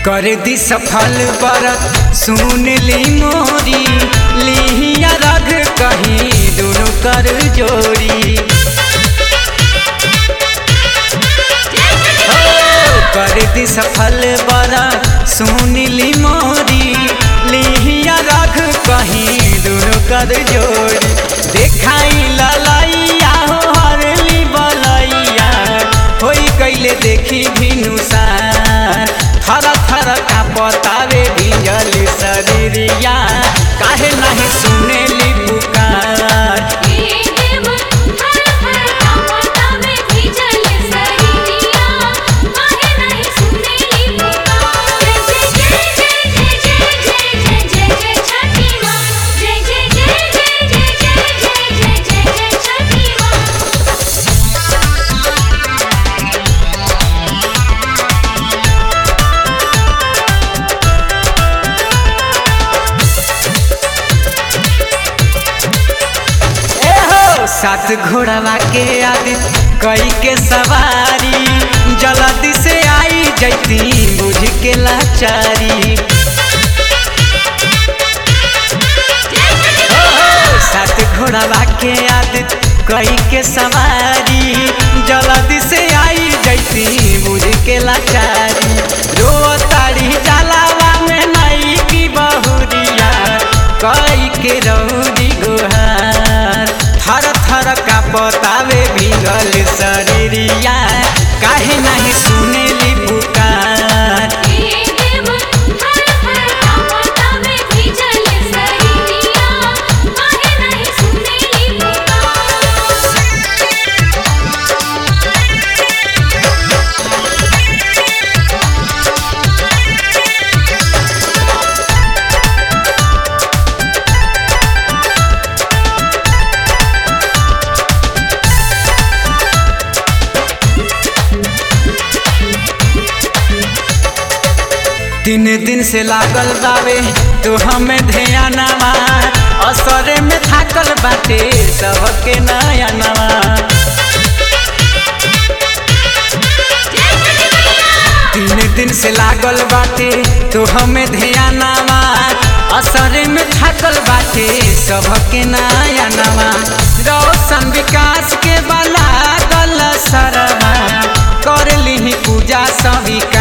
कर दी सफल बरत सुन ली मोरी लिहिया रग कहीं दोनों कर जोड़ी हो, कर दी सफल बरत सुन ली मोरी लिहिया रग कहीं दोनों कर जोड़ी देखाई ललैया हो हरली बलैया होई कैले देखी भिनुसार थर थर का पतावे भिजल शरीरिया काहे नहीं सुनेली पुकार ए हो सात घोड़वा के आदित कई के सवारी जल्दी से आई जैती बुझ के लाचारी हो, हो, सात घोड़वा के आदित कई के सवारी जल्दी से आई जैती बुझ के लाचारी रो तारी जलावा में नई की बहुरिया कई के रौदी गुहार थर थर का पतावे भिगल शरीरिया काहे नहीं सुनेली पुकार तीन दिन से लागल बावे तो हमें ध्यानवा असरे में थाकल बाटे सबके नया नवा तीन दिन से लागल बाटे तो हमें ध्यानवा असरे में थाकल बाटे सबके नया नवा रोशन विकास के बला गल सरवा कर ली पूजा सविका